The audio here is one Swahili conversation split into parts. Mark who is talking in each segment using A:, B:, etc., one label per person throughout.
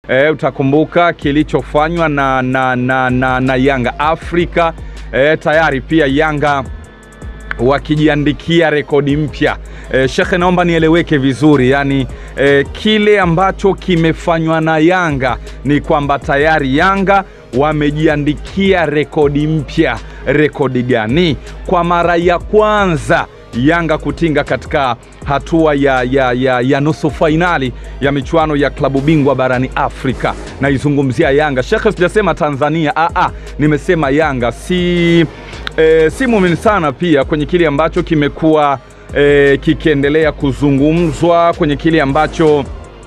A: e, utakumbuka kilichofanywa na, na, na, na, na Yanga Afrika e, tayari pia Yanga wakijiandikia rekodi mpya. E, Shekhe, naomba nieleweke vizuri, yani e, kile ambacho kimefanywa na Yanga ni kwamba tayari Yanga wamejiandikia rekodi mpya. Rekodi gani? Kwa mara ya kwanza Yanga kutinga katika hatua ya, ya, ya, ya nusu fainali ya michuano ya klabu bingwa barani Afrika. Naizungumzia Yanga Shekhe, sijasema Tanzania. Aa, nimesema Yanga si E, si muumini sana pia kwenye kile ambacho kimekuwa e, kikiendelea kuzungumzwa kwenye kile ambacho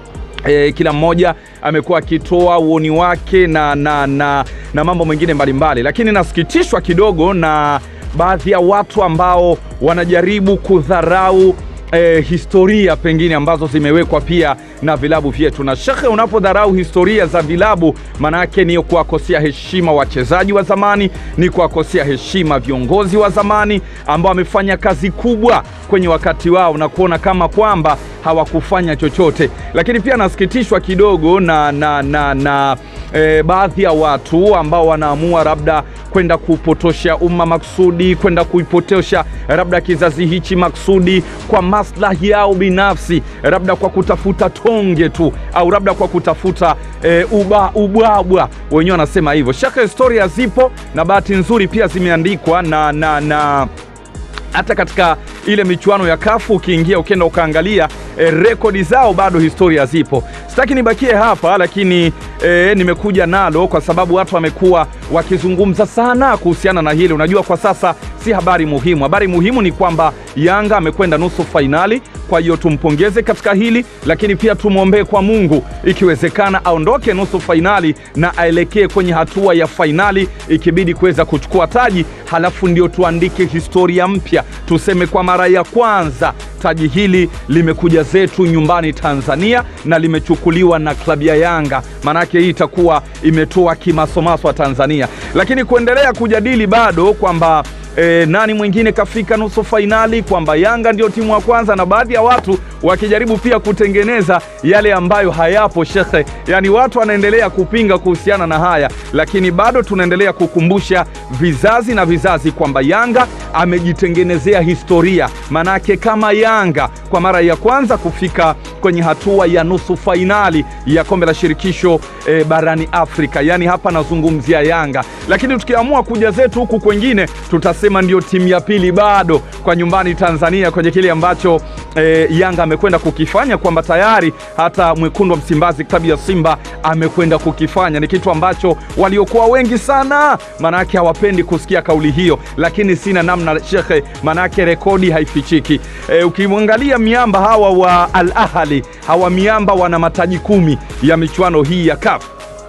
A: e, kila mmoja amekuwa akitoa uoni wake na, na, na, na mambo mengine mbalimbali, lakini nasikitishwa kidogo na baadhi ya watu ambao wanajaribu kudharau eh, historia pengine ambazo zimewekwa pia na vilabu vyetu. Na shekhe, unapodharau historia za vilabu, maanake ni kuwakosea heshima wachezaji wa zamani, ni kuwakosea heshima viongozi wa zamani ambao wamefanya kazi kubwa kwenye wakati wao na kuona kama kwamba hawakufanya chochote. Lakini pia nasikitishwa kidogo na, na, na, na e, baadhi ya watu ambao wanaamua labda kwenda kupotosha umma maksudi, kwenda kuipotosha labda kizazi hichi maksudi kwa maslahi yao binafsi, labda kwa kutafuta tonge tu au labda kwa kutafuta e, uba, ubwabwa. Wenyewe wanasema hivyo. Shaka historia zipo na bahati nzuri pia zimeandikwa na, na, na hata katika ile michuano ya kafu ukiingia ukienda ukaangalia e, rekodi zao bado historia zipo. Sitaki nibakie hapa, lakini e, nimekuja nalo kwa sababu watu wamekuwa wakizungumza sana kuhusiana na hili. Unajua, kwa sasa si habari muhimu. Habari muhimu ni kwamba Yanga amekwenda nusu fainali, kwa hiyo tumpongeze katika hili, lakini pia tumwombee kwa Mungu, ikiwezekana aondoke nusu fainali na aelekee kwenye hatua ya fainali, ikibidi kuweza kuchukua taji, halafu ndio tuandike historia mpya, tuseme kwa mara ya kwanza taji hili limekuja zetu nyumbani Tanzania na limechukuliwa na klabu ya Yanga. Maanake hii itakuwa imetoa kimasomaso wa Tanzania, lakini kuendelea kujadili bado kwamba E, nani mwingine kafika nusu fainali, kwamba Yanga ndio timu ya kwanza, na baadhi ya watu wakijaribu pia kutengeneza yale ambayo hayapo shekhe. Yani watu wanaendelea kupinga kuhusiana na haya, lakini bado tunaendelea kukumbusha vizazi na vizazi kwamba Yanga amejitengenezea historia. Manake kama Yanga kwa mara ya kwanza kufika kwenye hatua ya nusu fainali ya kombe la shirikisho e, barani Afrika, yani hapa nazungumzia Yanga, lakini tukiamua kuja zetu huku kwengine tutasema ndio timu ya pili bado kwa nyumbani Tanzania kwenye kile ambacho e, Yanga amekwenda kukifanya, kwamba tayari hata mwekundu wa Msimbazi klabu ya Simba amekwenda kukifanya. Ni kitu ambacho waliokuwa wengi sana manake hawapendi kusikia kauli hiyo, lakini sina namna shekhe, manake rekodi haifichiki. E, ukimwangalia miamba hawa wa Al Ahli, hawa miamba wana mataji kumi ya michuano hii ya CAF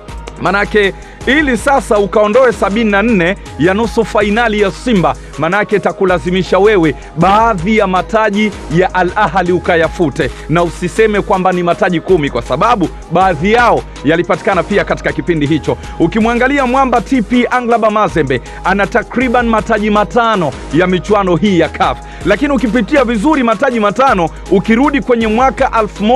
A: manake ili sasa ukaondoe 74 ya nusu fainali ya Simba, manake takulazimisha wewe baadhi ya mataji ya Al Ahli ukayafute, na usiseme kwamba ni mataji kumi, kwa sababu baadhi yao yalipatikana pia katika kipindi hicho. Ukimwangalia mwamba TP Anglaba Mazembe ana takriban mataji matano ya michuano hii ya CAF, lakini ukipitia vizuri mataji matano, ukirudi kwenye mwaka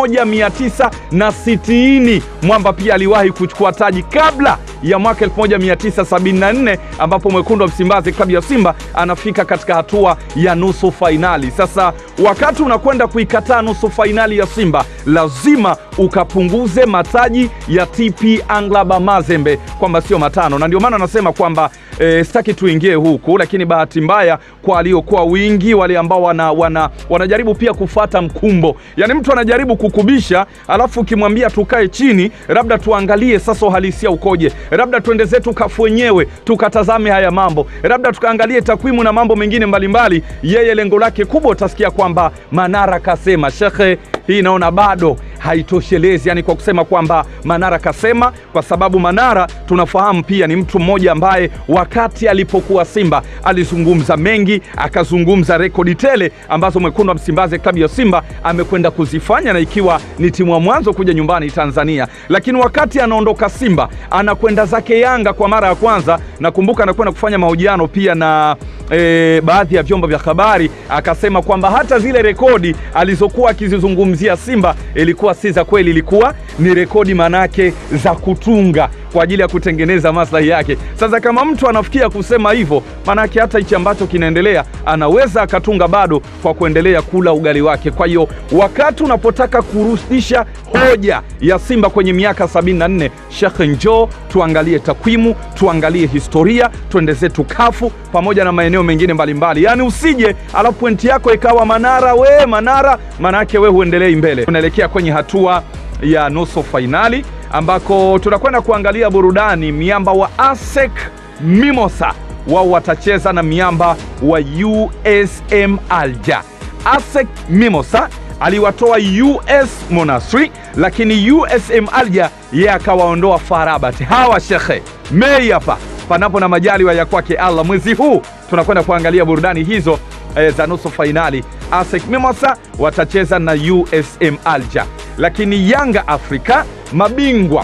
A: 1960 mwamba pia aliwahi kuchukua taji kabla ya mwaka 1974 ambapo mwekundu wa Msimbazi klabu ya Simba anafika katika hatua ya nusu fainali. Sasa wakati unakwenda kuikataa nusu fainali ya Simba, lazima ukapunguze mataji ya TP Anglaba Mazembe kwamba sio matano, na ndio maana anasema kwamba e, sitaki tuingie huku, lakini bahati mbaya kwa waliokuwa wingi wale ambao wana, wana, wanajaribu pia kufata mkumbo, yaani mtu anajaribu kukubisha, alafu ukimwambia tukae chini, labda tuangalie sasa uhalisia ukoje, labda tuende zetu kafu wenyewe tukatazame haya mambo, labda tukaangalie takwimu na mambo mengine mbalimbali. Yeye lengo lake kubwa, utasikia kwamba Manara kasema. Shekhe, hii naona bado haitoshelezi, yani kwa kusema kwamba Manara kasema, kwa sababu Manara tunafahamu pia ni mtu mmoja ambaye wakati alipokuwa Simba alizungumza mengi, akazungumza rekodi tele ambazo mwekundu wa Msimbazi klabu ya Simba amekwenda kuzifanya, na ikiwa ni timu ya mwanzo kuja nyumbani Tanzania. Lakini wakati anaondoka Simba anakwenda zake Yanga kwa mara ya kwanza, nakumbuka anakwenda kufanya mahojiano pia na e, baadhi ya vyombo vya habari, akasema kwamba hata zile rekodi alizokuwa akizizungumzia Simba ilikuwa si za kweli, ilikuwa ni rekodi manake za kutunga kwa ajili ya kutengeneza maslahi yake. Sasa kama mtu anafikia kusema hivyo, manake hata hichi ambacho kinaendelea anaweza akatunga bado kwa kuendelea kula ugali wake. Kwa hiyo wakati unapotaka kurudisha hoja ya Simba kwenye miaka 74, Shekhe, njoo tuangalie takwimu, tuangalie historia, tuende zetu kafu pamoja na maeneo mengine mbalimbali. Yaani usije alafu pointi yako ikawa Manara we Manara, manake we huendelei mbele. Tunaelekea kwenye hatua ya nusu fainali ambako tunakwenda kuangalia burudani. Miamba wa ASEC Mimosa wao watacheza na miamba wa USM Alger. ASEC Mimosa aliwatoa US Monastir, lakini USM Alger yeye akawaondoa Farabat. Hawa shekhe Mei hapa panapo na majaliwa ya kwake Allah, mwezi huu tunakwenda kuangalia burudani hizo e, za nusu fainali. ASEC Mimosa watacheza na USM Alger, lakini Yanga Afrika mabingwa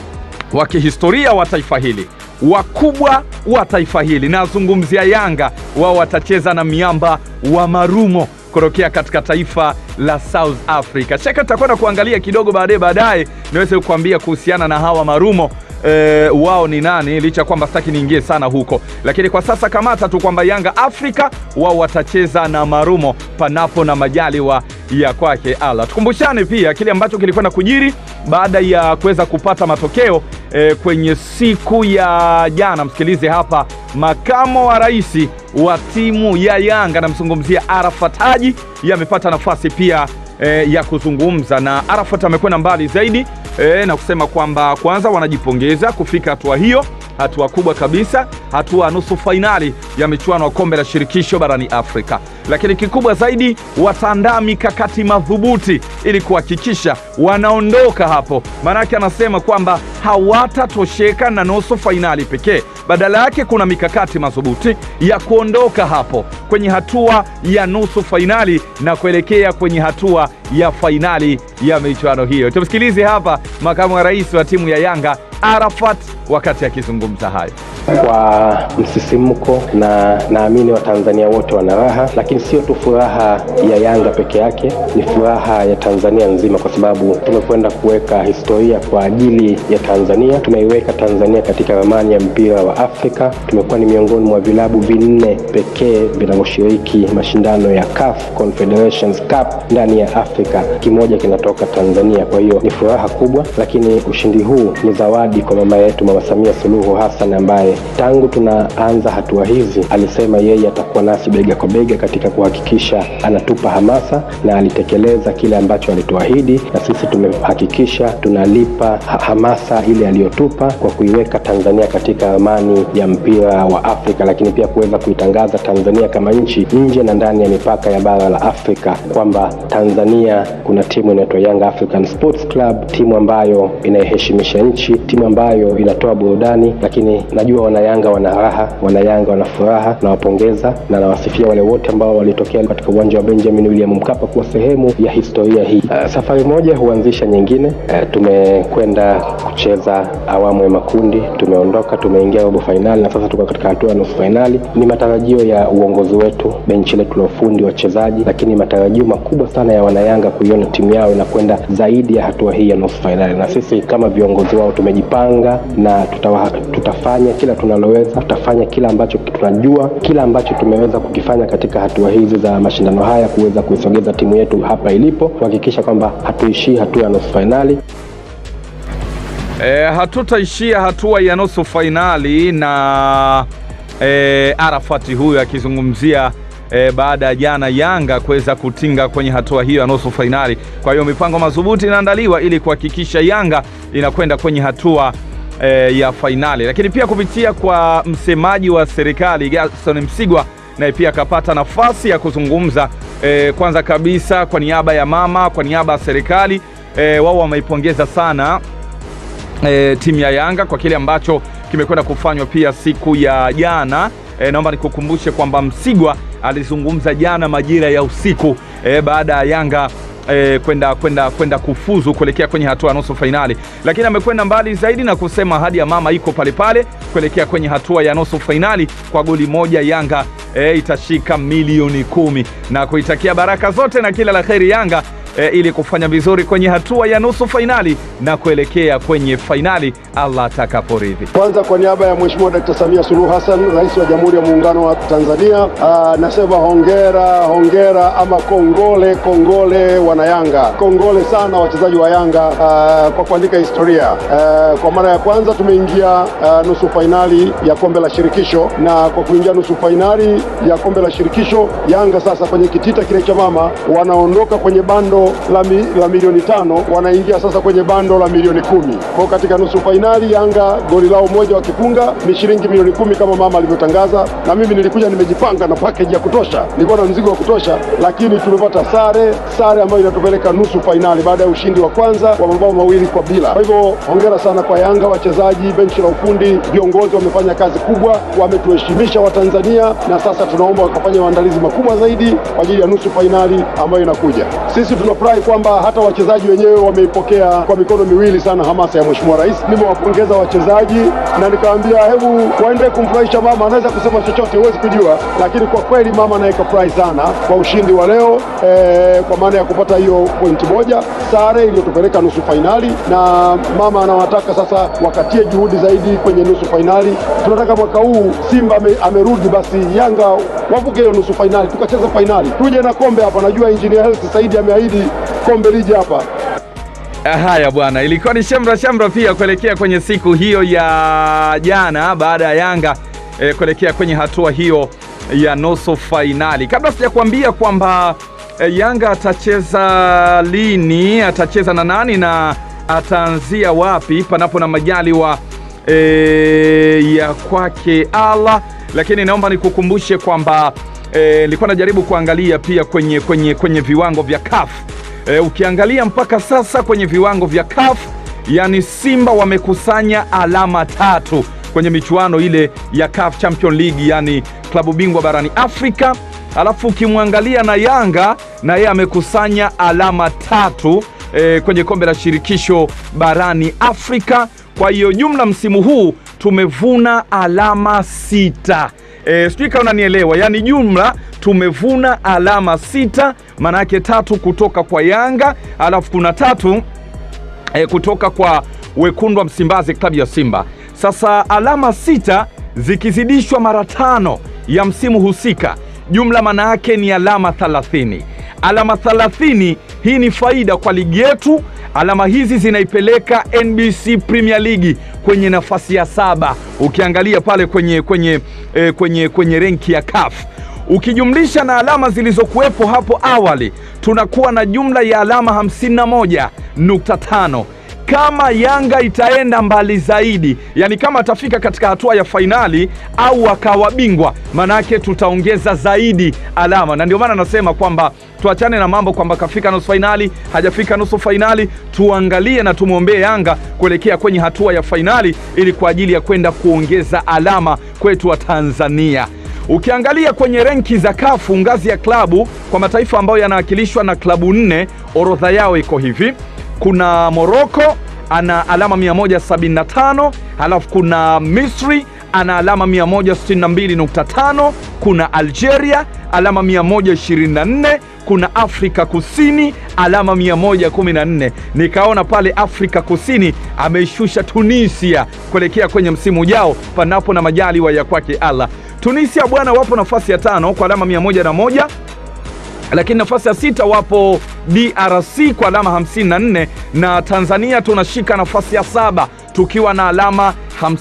A: wa kihistoria wa taifa hili wakubwa wa taifa hili, nazungumzia Yanga, wao watacheza na miamba wa Marumo kutokea katika taifa la South Africa. Shaka tutakwenda kuangalia kidogo baadaye baadaye niweze kukuambia kuhusiana na hawa Marumo e, wao ni nani, licha kwamba sitaki niingie sana huko, lakini kwa sasa kamata tu kwamba Yanga Afrika wao watacheza na Marumo panapo na majaliwa ya kwake Allah. Tukumbushane pia kile ambacho kilikwenda kujiri baada ya kuweza kupata matokeo e, kwenye siku ya jana. Msikilize hapa makamo wa rais wa timu ya Yanga, namzungumzia Arafat Haji, yamepata nafasi pia e, ya kuzungumza na Arafat. Amekwenda mbali zaidi e, na kusema kwamba kwanza wanajipongeza kufika hatua hiyo, hatua kubwa kabisa, hatua nusu fainali ya michuano ya kombe la shirikisho barani Afrika. Lakini kikubwa zaidi, wataandaa mikakati madhubuti ili kuhakikisha wanaondoka hapo. Maanake anasema kwamba hawatatosheka na nusu fainali pekee, badala yake kuna mikakati madhubuti ya kuondoka hapo kwenye hatua ya nusu fainali na kuelekea kwenye hatua ya fainali ya michuano hiyo. Tumsikilize hapa makamu wa rais wa timu ya Yanga Arafat wakati akizungumza hayo.
B: Kwa msisimko na naamini Watanzania wote wana raha, lakini sio tu furaha ya Yanga peke yake, ni furaha ya Tanzania nzima, kwa sababu tumekwenda kuweka historia kwa ajili ya Tanzania. Tumeiweka Tanzania katika ramani ya mpira wa Afrika. Tumekuwa ni miongoni mwa vilabu vinne pekee vinavyoshiriki mashindano ya CAF Confederations Cup ndani ya Afrika, kimoja kinatoka Tanzania. Kwa hiyo ni furaha kubwa, lakini ushindi huu ni zawadi kwa mama yetu Mama Samia Suluhu Hassan ambaye tangu tunaanza hatua hizi alisema yeye atakuwa nasi bega kwa bega katika kuhakikisha anatupa hamasa, na alitekeleza kile ambacho alituahidi, na sisi tumehakikisha tunalipa ha hamasa ile aliyotupa kwa kuiweka Tanzania katika ramani ya mpira wa Afrika, lakini pia kuweza kuitangaza Tanzania kama nchi nje na ndani ya mipaka ya bara la Afrika, kwamba Tanzania kuna timu inaitwa Young African Sports Club, timu ambayo inaiheshimisha nchi, timu ambayo inatoa burudani, lakini najua wanayanga wana raha, wanayanga wana furaha. Nawapongeza na nawasifia wale wote ambao walitokea katika uwanja wa Benjamin William Mkapa kuwa sehemu ya historia hii. Uh, safari moja huanzisha nyingine. Uh, tumekwenda kucheza awamu ya makundi, tumeondoka, tumeingia robo fainali na sasa tuko katika hatua ya nusu fainali. Ni matarajio ya uongozi wetu, benchi letu la ufundi, wachezaji, lakini matarajio makubwa sana ya wanayanga kuiona timu yao inakwenda zaidi ya hatua hii ya nusu fainali, na sisi kama viongozi wao tumejipanga na tutawa, tutafanya kila tunaloweza, tutafanya kila ambacho tunajua, kila ambacho tumeweza kukifanya katika hatua hizi za mashindano haya kuweza kuisogeza timu yetu hapa ilipo, kuhakikisha kwamba hatuishii hatua ya nusu fainali.
A: E, hatutaishia hatua ya nusu fainali na e, Arafati huyu akizungumzia e, baada ya jana Yanga kuweza kutinga kwenye hatua hiyo ya nusu fainali. Kwa hiyo mipango madhubuti inaandaliwa ili kuhakikisha Yanga inakwenda kwenye hatua e, ya fainali, lakini pia kupitia kwa msemaji wa serikali Gerson Msigwa naye pia akapata nafasi ya kuzungumza e, kwanza kabisa kwa niaba ya mama, kwa niaba ya serikali e, wao wameipongeza sana e, timu ya Yanga kwa kile ambacho kimekwenda kufanywa pia siku ya jana. E, naomba nikukumbushe kwamba Msigwa alizungumza jana majira ya usiku e, baada ya Yanga e, kwenda kwenda kwenda kufuzu kuelekea kwenye hatua ya nusu fainali, lakini amekwenda mbali zaidi na kusema hadi ya mama iko pale pale kuelekea kwenye hatua ya nusu fainali. Kwa goli moja Yanga e, itashika milioni kumi na kuitakia baraka zote na kila la heri Yanga e, ili kufanya vizuri kwenye hatua ya nusu fainali na kuelekea kwenye fainali Allah atakaporidhi.
C: Kwanza kwa niaba ya Mheshimiwa Dkt. Samia Suluhu Hassan, Rais wa Jamhuri ya Muungano wa Tanzania, aa, nasema hongera, hongera ama kongole, kongole wanayanga, kongole sana wachezaji wa Yanga aa, kwa kuandika historia. Aa, kwa mara ya kwanza tumeingia aa, nusu fainali ya kombe la shirikisho, na kwa kuingia nusu fainali ya kombe la shirikisho, Yanga sasa kwenye kitita kile cha mama wanaondoka kwenye bando la, mi, la milioni tano wanaingia sasa kwenye bando la milioni kumi. Kwa katika nusu fainali Yanga goli lao moja wakifunga ni shilingi milioni kumi kama mama alivyotangaza, na mimi nilikuja nimejipanga na package ya kutosha, nilikuwa na mzigo wa kutosha, lakini tumepata sare, sare ambayo inatupeleka nusu fainali baada ya ushindi wa kwanza wa mabao mawili kwa bila. Kwa hivyo hongera sana kwa Yanga, wachezaji, benchi la ufundi, viongozi wamefanya kazi kubwa, wametuheshimisha Watanzania, na sasa tunaomba wakafanya maandalizi makubwa zaidi kwa ajili ya nusu fainali ambayo inakuja. Sisi tunafurahi kwamba hata wachezaji wenyewe wameipokea kwa mikono miwili sana hamasa ya Mheshimiwa Rais. Nimewapongeza wachezaji na nikawaambia, hebu waendelee kumfurahisha mama. Anaweza kusema chochote, huwezi kujua, lakini kwa kweli mama naye kafurahi sana kwa ushindi wa leo eh, kwa maana ya kupata hiyo pointi moja, sare iliyotupeleka nusu fainali, na mama anawataka sasa wakatie juhudi zaidi kwenye nusu fainali. Tunataka mwaka huu Simba ame, amerudi, basi Yanga wavuke hiyo nusu fainali, tukacheza fainali, tuje na kombe hapa. Najua Engineer Hersi Saidi ameahidi kombe lije hapa.
A: Haya bwana, ilikuwa ni shamra shamra pia kuelekea kwenye siku hiyo ya jana baada ya Yanga eh, kuelekea kwenye hatua hiyo ya nusu fainali. Kabla sijakuambia kwamba eh, Yanga atacheza lini, atacheza na nani na ataanzia wapi, panapo na majaliwa eh, ya kwake Allah, lakini naomba nikukumbushe kwamba nilikuwa eh, najaribu kuangalia pia kwenye, kwenye, kwenye viwango vya CAF E, ukiangalia mpaka sasa kwenye viwango vya CAF yani Simba wamekusanya alama tatu kwenye michuano ile ya CAF Champion League yani klabu bingwa barani Afrika. Alafu ukimwangalia na Yanga na yeye amekusanya alama tatu e, kwenye kombe la shirikisho barani Afrika. Kwa hiyo jumla msimu huu tumevuna alama sita. E, sijui kama unanielewa, yaani jumla tumevuna alama sita, maana yake tatu kutoka kwa Yanga alafu kuna tatu e, kutoka kwa wekundu wa Msimbazi, klabu ya Simba. Sasa alama sita zikizidishwa mara tano ya msimu husika, jumla maana yake ni alama 30. Alama 30 hii ni faida kwa ligi yetu. Alama hizi zinaipeleka NBC Premier League kwenye nafasi ya saba, ukiangalia pale kwenye, kwenye, eh, kwenye, kwenye renki ya CAF ukijumlisha na alama zilizokuwepo hapo awali, tunakuwa na jumla ya alama 51.5 kama Yanga itaenda mbali zaidi, yani kama atafika katika hatua ya fainali au akawa bingwa, maanake tutaongeza zaidi alama, na ndio maana nasema kwamba tuachane na mambo kwamba kafika nusu fainali, hajafika nusu fainali. Tuangalie na tumwombee Yanga kuelekea kwenye hatua ya fainali, ili kwa ajili ya kwenda kuongeza alama kwetu wa Tanzania. Ukiangalia kwenye renki za kafu ngazi ya klabu kwa mataifa ambayo yanawakilishwa na klabu nne, orodha yao iko hivi: kuna Moroko ana alama 175, halafu kuna Misri ana alama 162.5, kuna Algeria alama 124, kuna Afrika Kusini alama 114. Nikaona pale Afrika Kusini ameishusha Tunisia kuelekea kwenye msimu ujao, panapo na majaliwa ya kwake Allah. Tunisia bwana, wapo nafasi ya tano kwa alama 101 lakini nafasi ya sita wapo DRC kwa alama 54 na Tanzania tunashika nafasi ya saba tukiwa na alama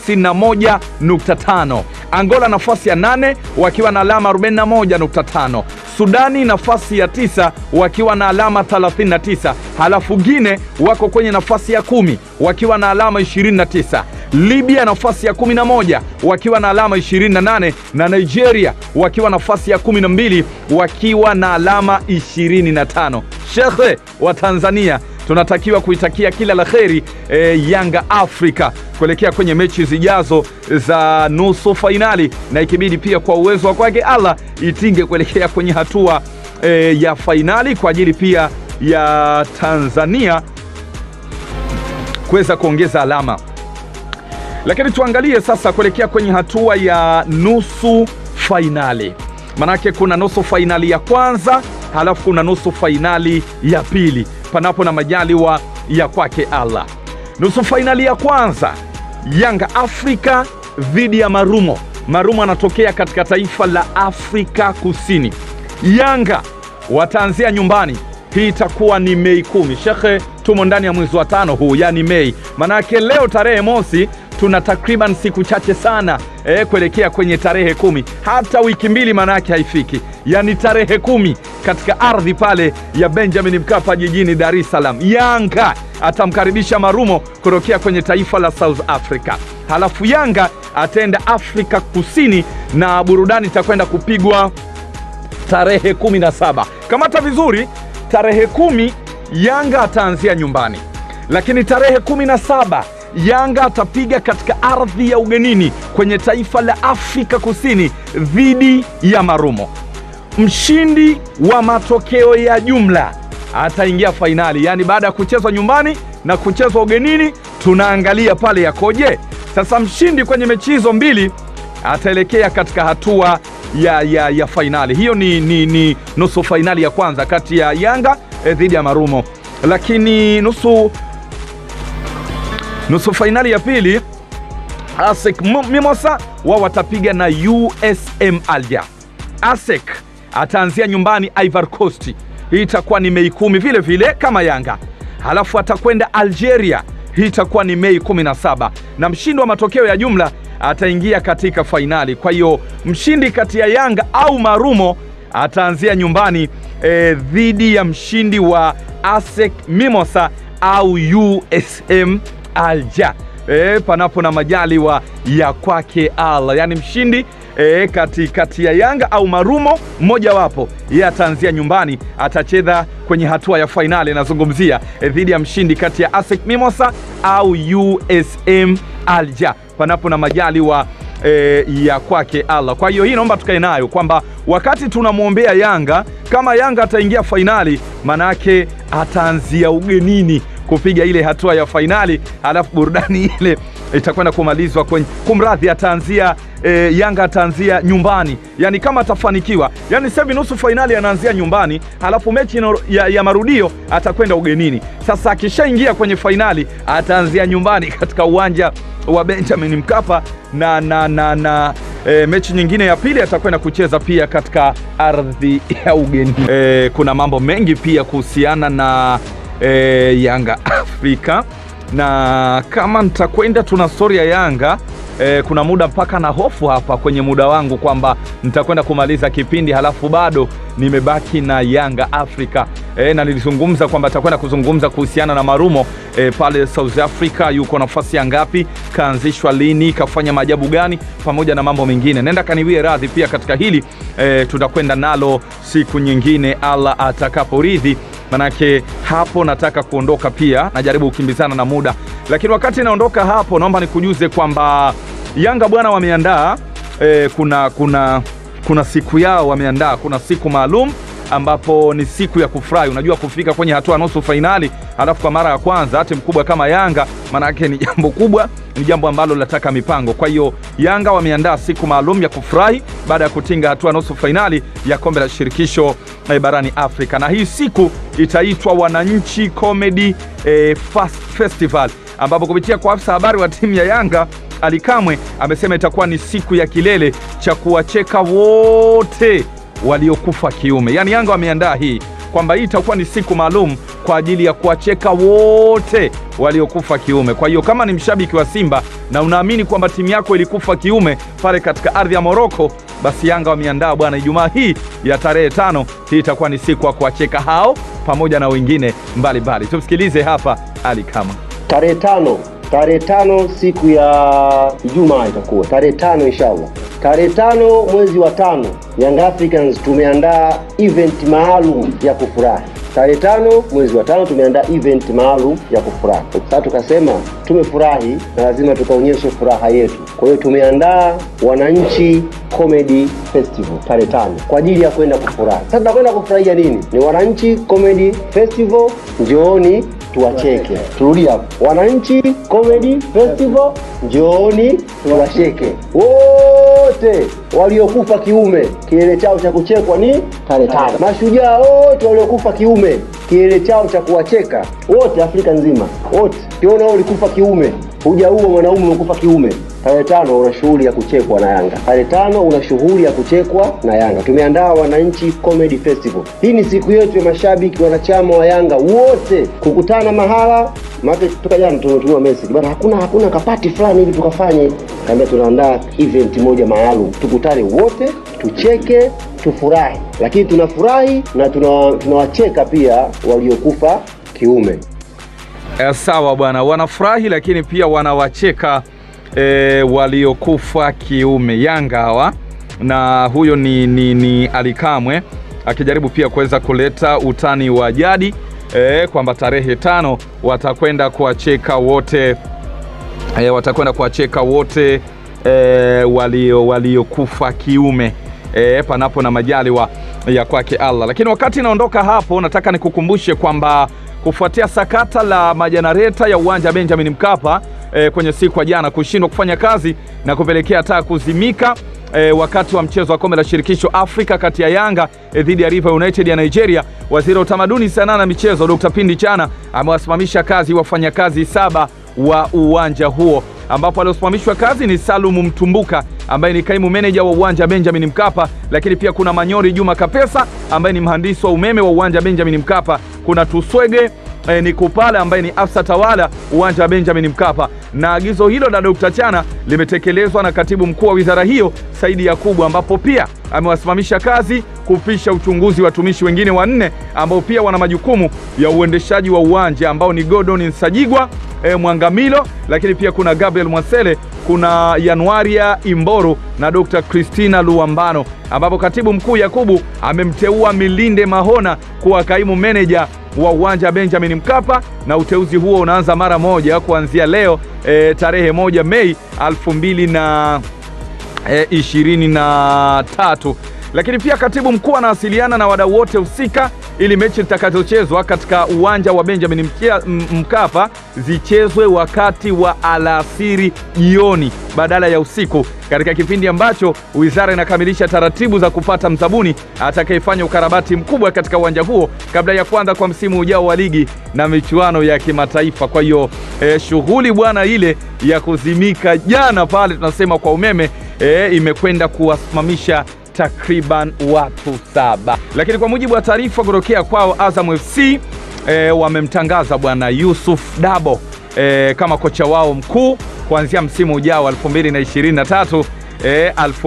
A: 51.5. Angola nafasi ya nane wakiwa na alama 41.5. Sudani nafasi ya tisa wakiwa na alama 39. Halafu Gine wako kwenye nafasi ya kumi wakiwa na alama 29. Libya nafasi ya 11 wakiwa na alama 28 na Nigeria wakiwa nafasi ya 12 wakiwa na alama 25. Shekhe wa Tanzania tunatakiwa kuitakia kila la kheri e, Yanga Afrika kuelekea kwenye mechi zijazo za nusu fainali, na ikibidi pia kwa uwezo wa kwake Allah itinge kuelekea kwenye hatua e, ya fainali kwa ajili pia ya Tanzania kuweza kuongeza alama. Lakini tuangalie sasa kuelekea kwenye hatua ya nusu fainali, manake kuna nusu fainali ya kwanza halafu kuna nusu fainali ya pili, panapo na majaliwa ya kwake Allah. Nusu fainali ya kwanza Yanga Afrika dhidi ya Marumo. Marumo anatokea katika taifa la Afrika Kusini. Yanga wataanzia nyumbani. Hii itakuwa ni Mei kumi. Shekhe, tumo ndani ya mwezi wa tano huu, yani Mei. Manake leo tarehe mosi tuna takriban siku chache sana eh, kuelekea kwenye tarehe kumi. Hata wiki mbili manake haifiki, yani tarehe kumi katika ardhi pale ya Benjamin Mkapa jijini Dar es Salaam. Yanga atamkaribisha Marumo kutokea kwenye taifa la South Africa. Halafu Yanga ataenda Afrika Kusini na burudani itakwenda kupigwa tarehe kumi na saba. Kamata vizuri, tarehe kumi Yanga ataanzia nyumbani, lakini tarehe kumi na saba Yanga atapiga katika ardhi ya ugenini kwenye taifa la Afrika Kusini dhidi ya Marumo. Mshindi wa matokeo ya jumla ataingia fainali, yaani baada ya kuchezwa nyumbani na kuchezwa ugenini, tunaangalia pale yakoje. Sasa mshindi kwenye mechi hizo mbili ataelekea katika hatua ya, ya, ya fainali. Hiyo ni, ni, ni nusu fainali ya kwanza kati ya Yanga eh, dhidi ya Marumo, lakini nusu nusu fainali ya pili ASEC Mimosa wao watapiga na USM Alger. ASEC ataanzia nyumbani Ivory Coast, hii itakuwa ni Mei kumi vile vile kama Yanga, halafu atakwenda Algeria, hii itakuwa ni Mei 17 na mshindi wa matokeo ya jumla ataingia katika fainali. Kwa hiyo mshindi kati ya Yanga au Marumo ataanzia nyumbani eh, dhidi ya mshindi wa ASEC Mimosa au USM Alger e, panapo na majaliwa ya kwake Allah, yaani mshindi e, kati, kati ya Yanga au Marumo mmojawapo, yeye ataanzia nyumbani, atacheza kwenye hatua ya fainali. Nazungumzia e, dhidi ya mshindi kati ya ASEC Mimosa au USM Alger, panapo na majaliwa E, ya kwake Allah. Kwa hiyo hii naomba tukae nayo kwamba wakati tunamwombea Yanga, kama Yanga ataingia fainali, manake ataanzia ugenini kupiga ile hatua ya fainali, halafu burudani ile itakwenda kumalizwa kwenye kumradhi, ataanzia e, Yanga ataanzia nyumbani, yani kama atafanikiwa, yani sasa hivi nusu fainali anaanzia nyumbani, halafu mechi ya, ya marudio atakwenda ugenini. Sasa akishaingia kwenye fainali ataanzia nyumbani katika uwanja wa Benjamin Mkapa na, na, na, na e, mechi nyingine ya pili atakwenda kucheza pia katika ardhi ya ugenini. E, kuna mambo mengi pia kuhusiana na e, Yanga Afrika na kama nitakwenda tuna stori ya Yanga e, kuna muda mpaka na hofu hapa kwenye muda wangu kwamba nitakwenda kumaliza kipindi halafu bado nimebaki na Yanga Afrika e, na nilizungumza kwamba nitakwenda kuzungumza kuhusiana na Marumo e, pale South Africa, yuko nafasi ya ngapi, kaanzishwa lini, kafanya maajabu gani, pamoja na mambo mengine. Nenda kaniwie radhi pia katika hili e, tutakwenda nalo siku nyingine Allah atakaporidhi manake hapo nataka kuondoka pia, najaribu kukimbizana na muda, lakini wakati naondoka hapo, naomba nikujuze kwamba Yanga bwana wameandaa e, kuna, kuna, kuna siku yao wameandaa, kuna siku maalum ambapo ni siku ya kufurahi. Unajua, kufika kwenye hatua nusu fainali halafu kwa mara ya kwanza hati mkubwa kama Yanga, maanake ni jambo kubwa, ni jambo ambalo linataka mipango. Kwa hiyo Yanga wameandaa siku maalum ya kufurahi baada ya kutinga hatua nusu fainali ya kombe la shirikisho eh, barani Afrika, na hii siku itaitwa Wananchi Comedy eh, Festival, ambapo kupitia kwa afisa habari wa timu ya Yanga Ali Kamwe amesema itakuwa ni siku ya kilele cha kuwacheka wote waliokufa kiume. Yaani Yanga wameandaa hii kwamba hii itakuwa ni siku maalum kwa ajili ya kuwacheka wote waliokufa kiume. Kwa hiyo kama ni mshabiki wa Simba na unaamini kwamba timu yako ilikufa kiume pale katika ardhi ya Moroko, basi Yanga wameandaa bwana, Ijumaa hii ya tarehe tano, hii itakuwa ni siku ya kuwacheka hao pamoja na wengine mbalimbali. Tumsikilize hapa Ali Kama.
D: Tarehe tano tarehe tano siku ya Ijumaa itakuwa tarehe tano inshallah. Tarehe tano mwezi wa tano, Young Africans tumeandaa event maalum ya kufurahi. Tarehe tano mwezi wa tano tumeandaa event maalum ya kufurahi. Sasa tukasema tumefurahi na lazima tukaonyeshe furaha yetu. Kwa hiyo tumeandaa Wananchi Comedy Festival tarehe tano kwa ajili ya kwenda kufurahi. Sasa tunakwenda kufurahia nini? Ni Wananchi Comedy Festival, njooni tuwacheke. Turudi hapo, Wananchi Comedy Festival, njooni tuwacheke. Woo! wote waliokufa kiume kilele chao cha kuchekwa ni tarehe tano. Mashujaa wote waliokufa kiume kilele chao cha kuwacheka wote Afrika nzima wote. Ukiona wewe ulikufa kiume, hujaua mwanaume, umekufa kiume, tarehe tano una shughuli ya kuchekwa na Yanga. Tarehe tano una shughuli ya kuchekwa na Yanga. Tumeandaa Wananchi Comedy Festival. Hii ni siku yetu ya mashabiki wanachama wa Yanga wote kukutana mahala maana toka jana tumetumiwa message bana, hakuna hakuna kapati fulani hivi tukafanye. Kaambia tunaandaa event moja maalum, tukutane wote, tucheke, tufurahi, lakini tunafurahi na tuna- tunawacheka pia waliokufa kiume.
A: Eh, sawa bwana, wanafurahi lakini pia wanawacheka eh, waliokufa kiume Yanga hawa, na huyo ni, ni, ni Alikamwe akijaribu pia kuweza kuleta utani wa jadi eh, kwamba tarehe tano watakwenda kuwacheka wote eh, watakwenda kuwacheka wote eh, walio waliokufa kiume eh, panapo na majaliwa ya kwake Allah. Lakini wakati naondoka hapo, nataka nikukumbushe kwamba kufuatia sakata la majanareta ya uwanja Benjamin Mkapa eh, kwenye siku ya jana kushindwa kufanya kazi na kupelekea taa kuzimika eh, wakati wa mchezo wa kombe la shirikisho Afrika kati ya Yanga eh, dhidi ya River United ya Nigeria, waziri wa utamaduni, sanaa na michezo Dr. Pindi Chana amewasimamisha kazi wafanyakazi saba wa uwanja huo ambapo aliosimamishwa kazi ni Salumu Mtumbuka ambaye ni kaimu meneja wa uwanja Benjamin Mkapa, lakini pia kuna Manyori Juma Kapesa ambaye ni mhandisi wa umeme wa uwanja Benjamin Mkapa, kuna Tuswege eh, ni Kupala ambaye ni afisa tawala uwanja wa Benjamin Mkapa, na agizo hilo la Dr. Chana limetekelezwa na katibu mkuu wa wizara hiyo Saidi Yakubu, ambapo pia amewasimamisha kazi kupisha uchunguzi watumishi wengine wanne ambao pia wana majukumu ya uendeshaji wa uwanja ambao ni Gordon Nsajigwa e, Mwangamilo, lakini pia kuna Gabriel Mwasele, kuna Januaria Imboru na Dr. Christina Luambano, ambapo katibu mkuu Yakubu amemteua Milinde Mahona kuwa kaimu meneja wa uwanja Benjamin Mkapa, na uteuzi huo unaanza mara moja kuanzia leo e, tarehe moja Mei elfu mbili na e, ishirini na tatu. Lakini pia katibu mkuu anawasiliana na wadau wote husika ili mechi zitakazochezwa katika uwanja wa Benjamin Mkia- M- Mkapa zichezwe wakati wa alasiri jioni badala ya usiku, katika kipindi ambacho wizara inakamilisha taratibu za kupata mzabuni atakayefanya ukarabati mkubwa katika uwanja huo kabla ya kuanza kwa msimu ujao wa ligi na michuano ya kimataifa. Kwa hiyo eh, shughuli bwana ile ya kuzimika jana pale tunasema kwa umeme eh, imekwenda kuwasimamisha takriban watu saba, lakini kwa mujibu wa taarifa kutokea kwao Azam FC e, wamemtangaza bwana Yusuf Dabo e, kama kocha wao mkuu kuanzia msimu ujao 2023 e,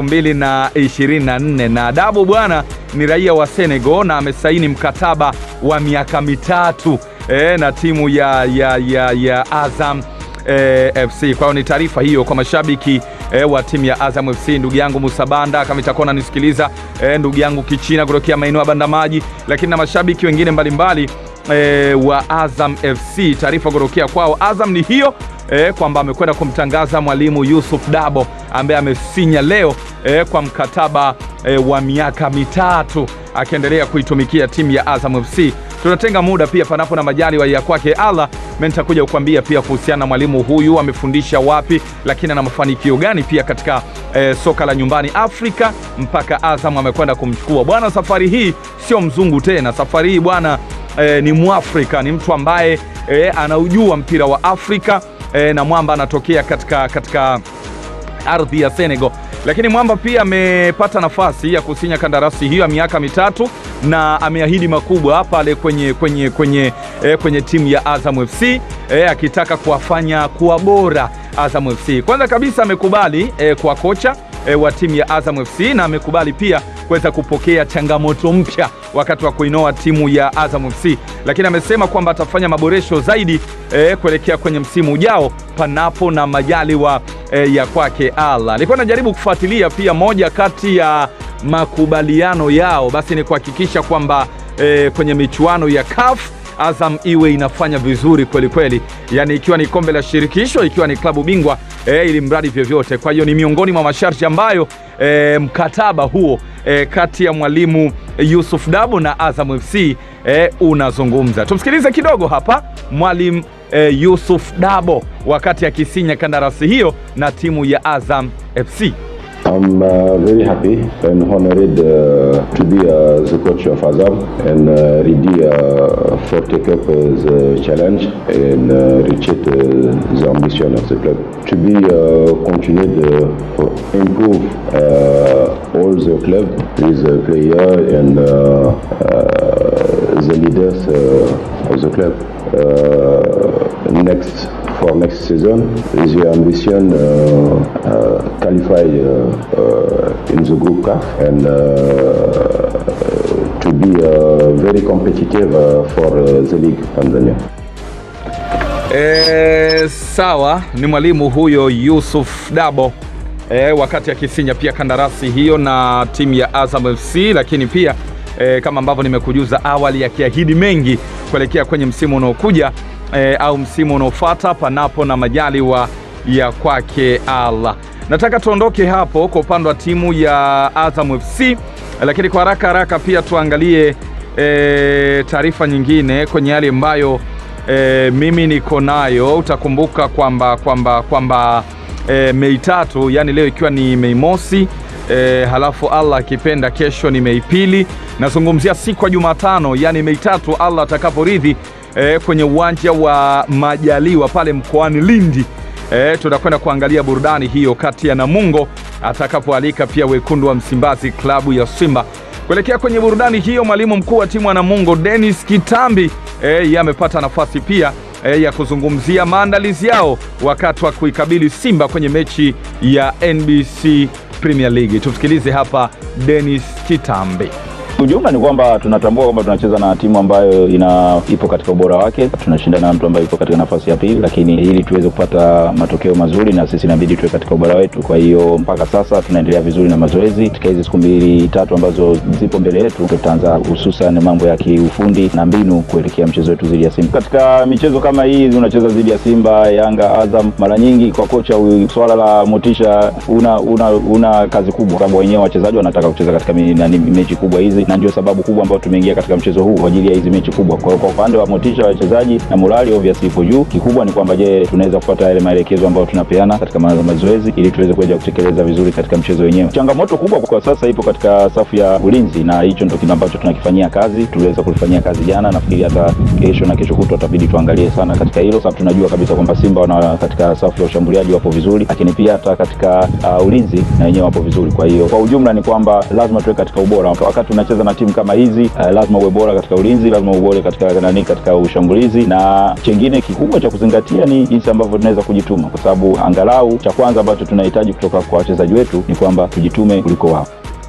A: 2024 na Dabo bwana ni raia wa Senegal na amesaini mkataba wa miaka mitatu e, na timu ya, ya, ya, ya Azam e, FC. Kwa hiyo ni taarifa hiyo kwa mashabiki e, wa timu ya Azam FC. Ndugu yangu Musabanda kama itakuwa unanisikiliza e, ndugu yangu Kichina kutokea maeneo ya Bandamaji, lakini na mashabiki wengine mbalimbali e, wa Azam FC, taarifa kutokea kwao Azam ni hiyo e, kwamba amekwenda kumtangaza mwalimu Yusuf Dabo ambaye amesinya leo e, kwa mkataba e, wa miaka mitatu akiendelea kuitumikia timu ya Azam FC. Tunatenga muda pia panapo na majaliwa ya kwake Allah, mimi nitakuja kukwambia pia kuhusiana na mwalimu huyu amefundisha wapi, lakini ana mafanikio gani pia katika eh, soka la nyumbani Afrika mpaka Azam amekwenda kumchukua bwana. Safari hii sio mzungu tena, safari hii bwana eh, ni Mwafrika, ni mtu ambaye eh, anaujua mpira wa Afrika eh, na mwamba anatokea katika, katika ardhi ya Senegal. Lakini Mwamba pia amepata nafasi ya kusinya kandarasi hiyo ya miaka mitatu na ameahidi makubwa pale kwenye, kwenye, kwenye, eh, kwenye timu ya Azam FC eh, akitaka kuwafanya kuwa bora Azam FC. Kwanza kabisa amekubali eh, kwa kocha eh, wa timu ya Azam FC na amekubali pia kuweza kupokea changamoto mpya wakati wa kuinoa timu ya Azam FC, lakini amesema kwamba atafanya maboresho zaidi eh, kuelekea kwenye msimu ujao panapo na majaliwa eh, ya kwake Allah. Nilikuwa najaribu kufuatilia pia moja kati ya makubaliano yao basi ni kuhakikisha kwamba eh, kwenye michuano ya CAF Azam iwe inafanya vizuri kweli kweli, yani ikiwa ni kombe la shirikisho, ikiwa ni klabu bingwa e, ili mradi vyovyote. Kwa hiyo ni miongoni mwa masharti ambayo e, mkataba huo e, kati ya mwalimu Yusuf Dabo na Azam FC e, unazungumza. Tumsikilize kidogo hapa mwalimu e, Yusuf Dabo wakati akisinya kandarasi hiyo na timu ya Azam FC.
E: I'm uh, very happy and honored uh, to be uh, the coach of Azam and uh, ready uh, for take up uh, the challenge and uh, reach it, uh, the ambition of the club. To be uh, continued uh, improve uh, all the club with the player and uh, uh, the leaders uh, of the club. Uh, next for next season is the ambition uh, uh, qualify uh, uh, in the group CAF and uh, to be uh, very competitive uh, for uh, the league Tanzania.
A: E, sawa ni mwalimu huyo Yusuf Dabo e, wakati akisinya pia kandarasi hiyo na timu ya Azam FC, lakini pia e, kama ambavyo nimekujuza awali, akiahidi mengi kuelekea kwenye msimu unaokuja e, au msimu unaofuata panapo na majaliwa ya kwake Allah. Nataka tuondoke hapo kwa upande wa timu ya Azam FC, lakini kwa haraka haraka pia tuangalie e, taarifa nyingine kwenye yale ambayo e, mimi niko nayo. Utakumbuka kwamba kwamba kwamba e, Mei tatu, yani leo ikiwa ni Mei mosi e, halafu Allah akipenda kesho ni Mei pili. Nazungumzia siku ya Jumatano, yani Mei tatu, Allah atakaporidhi e, kwenye uwanja wa Majaliwa pale mkoani Lindi. E, tutakwenda kuangalia burudani hiyo kati ya Namungo atakapoalika pia wekundu wa Msimbazi klabu ya Simba. Kuelekea kwenye burudani hiyo, mwalimu mkuu wa timu ya Namungo Dennis Kitambi e, yeye amepata nafasi pia e, ya kuzungumzia maandalizi yao wakati wa kuikabili Simba kwenye mechi ya NBC Premier League. Tusikilize hapa Dennis Kitambi.
F: Ujumla ni kwamba tunatambua kwamba tunacheza na timu ambayo ina ipo katika ubora wake, tunashindana na mtu ambaye ipo katika nafasi ya pili, lakini ili tuweze kupata matokeo mazuri na sisi inabidi tuwe katika ubora wetu. Kwa hiyo mpaka sasa tunaendelea vizuri na mazoezi. Katika hizi siku mbili tatu ambazo zipo mbele yetu, tutaanza hususan mambo ya kiufundi na mbinu kuelekea mchezo wetu dhidi ya Simba. Katika michezo kama hii unacheza dhidi ya Simba, Yanga, Azam, mara nyingi kwa kocha huyu, swala la motisha una, una, una kazi kubwa, sababu wenyewe wachezaji wanataka kucheza katika mi- nani, mechi kubwa hizi na ndio sababu kubwa ambayo tumeingia katika mchezo huu kwa ajili ya hizi mechi kubwa. Kwa hiyo kwa upande wa motisha wa wachezaji na morali obviously ipo juu. Kikubwa ni kwamba je, tunaweza kupata yale maelekezo ambayo tunapeana katika ma- mazoezi ili tuweze kuja kutekeleza vizuri katika mchezo wenyewe. Changamoto kubwa kwa sasa ipo katika safu ya ulinzi, na hicho ndio kile ambacho tunakifanyia kazi. Tuliweza kulifanyia kazi jana, nafikiri hata kesho na kesho kutwa tutabidi tuangalie sana katika hilo, sababu tunajua kabisa kwamba Simba wana katika safu ya ushambuliaji wapo vizuri, lakini pia hata katika uh, ulinzi na wenyewe wapo vizuri. Kwa hiyo kwa ujumla ni kwamba lazima tuwe katika ubora wakati unacheza na timu kama hizi uh, lazima uwe bora katika ulinzi, lazima uwe bora katika nani, katika ushambulizi, na chengine kikubwa cha kuzingatia ni jinsi ambavyo tunaweza kujituma, kwa sababu angalau cha kwanza ambacho tunahitaji kutoka kwa wachezaji wetu ni kwamba tujitume kuliko wao.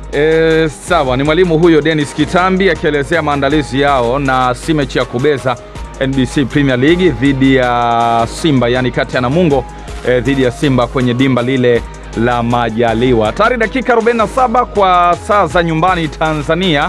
A: E, sawa, ni mwalimu huyo Dennis Kitambi akielezea maandalizi yao na si mechi ya kubeza NBC Premier League dhidi ya Simba, yani kati ya Namungo e, dhidi ya Simba kwenye dimba lile la Majaliwa. Tayari dakika 47 kwa saa za nyumbani Tanzania.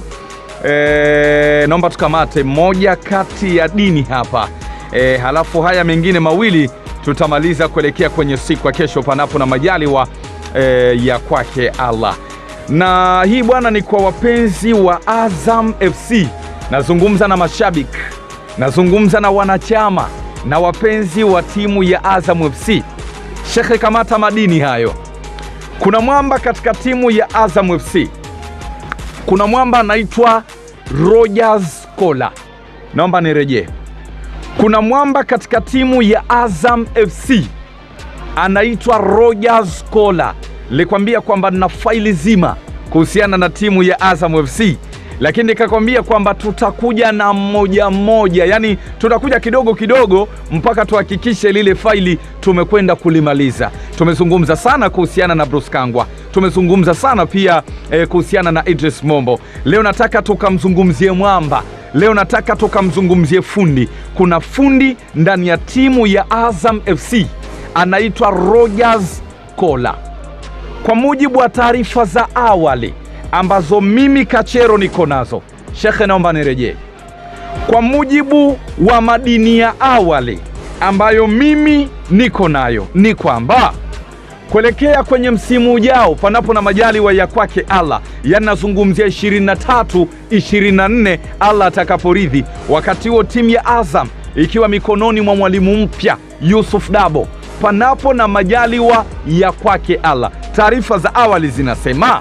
A: E, naomba tukamate moja kati ya dini hapa e, halafu haya mengine mawili tutamaliza kuelekea kwenye siku ya kesho, panapo na majaliwa e, ya kwake Allah. Na hii bwana ni kwa wapenzi wa Azam FC. Nazungumza na mashabiki, nazungumza na wanachama na wapenzi wa timu ya Azam FC. Shekhe, kamata madini hayo. Kuna mwamba katika timu ya Azam FC, kuna mwamba anaitwa Rogers Kola. Naomba nirejee. Kuna mwamba katika timu ya Azam FC anaitwa Rogers Kola. Nilikwambia kwamba nina faili zima kuhusiana na timu ya Azam FC, lakini nikakwambia kwamba tutakuja na mmoja mmoja, yani tutakuja kidogo kidogo mpaka tuhakikishe lile faili tumekwenda kulimaliza. Tumezungumza sana kuhusiana na Bruce Kangwa, tumezungumza sana pia eh, kuhusiana na Idris Mombo. Leo nataka tukamzungumzie mwamba Leo nataka tukamzungumzie fundi. Kuna fundi ndani ya timu ya Azam FC anaitwa Rogers Kola. Kwa mujibu wa taarifa za awali ambazo mimi Kachero niko nazo, shekhe, naomba nirejee. Kwa mujibu wa madini ya awali ambayo mimi niko nayo ni kwamba kuelekea kwenye msimu ujao, panapo na majaliwa ya kwake Allah, yani nazungumzia 23 24, Allah atakaporidhi. Wakati huo timu ya Azam ikiwa mikononi mwa mwalimu mpya Yusuf Dabo, panapo na majaliwa ya kwake Allah, taarifa za awali zinasema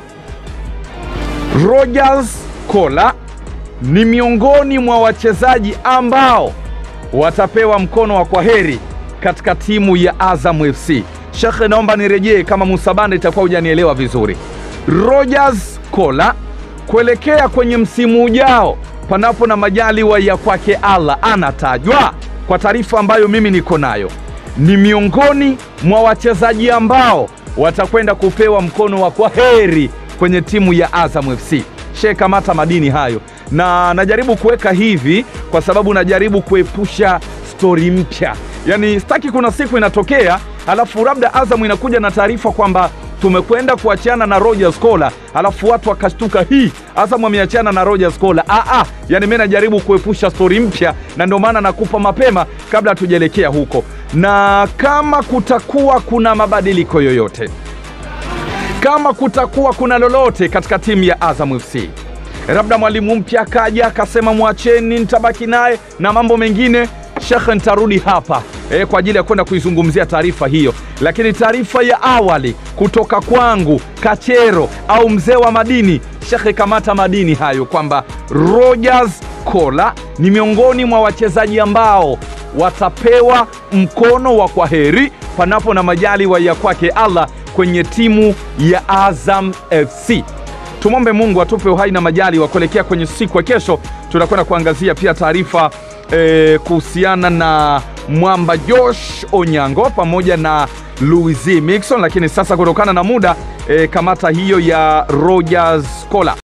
A: Rogers Kola ni miongoni mwa wachezaji ambao watapewa mkono wa kwaheri katika timu ya Azam FC. Shekhe, naomba nirejee kama Musabanda itakuwa hujanielewa vizuri. Rogers Kola kuelekea kwenye msimu ujao, panapo na majaliwa ya kwake Allah, anatajwa kwa taarifa ambayo mimi niko nayo, ni miongoni mwa wachezaji ambao watakwenda kupewa mkono wa kwaheri kwenye timu ya Azam FC. She kamata madini hayo, na najaribu kuweka hivi kwa sababu najaribu kuepusha stori mpya, yaani sitaki kuna siku inatokea alafu labda Azam inakuja na taarifa kwamba tumekwenda kuachana na Rogers Kola, alafu watu wakashtuka, hii Azam ameachana na Rogers Kola. Ah, ah, yani mimi najaribu kuepusha stori mpya, na ndio maana nakupa mapema kabla hatujaelekea huko, na kama kutakuwa kuna mabadiliko yoyote kama kutakuwa kuna lolote katika timu ya Azam FC, labda mwalimu mpya akaja akasema mwacheni, nitabaki naye na mambo mengine, shekhe, nitarudi hapa e, kwa ajili ya kwenda kuizungumzia taarifa hiyo. Lakini taarifa ya awali kutoka kwangu Kachero au mzee wa madini, shekhe, kamata madini hayo kwamba Rogers Kola ni miongoni mwa wachezaji ambao watapewa mkono wa kwaheri panapo na majaliwa ya kwake Allah kwenye timu ya Azam FC. Tumwombe Mungu atupe uhai na majali wa kuelekea kwenye siku ya kesho. Tunakwenda kuangazia pia taarifa eh, kuhusiana na mwamba Josh Onyango pamoja na Louis Mixon, lakini sasa kutokana na muda eh, kamata hiyo ya Rogers Kola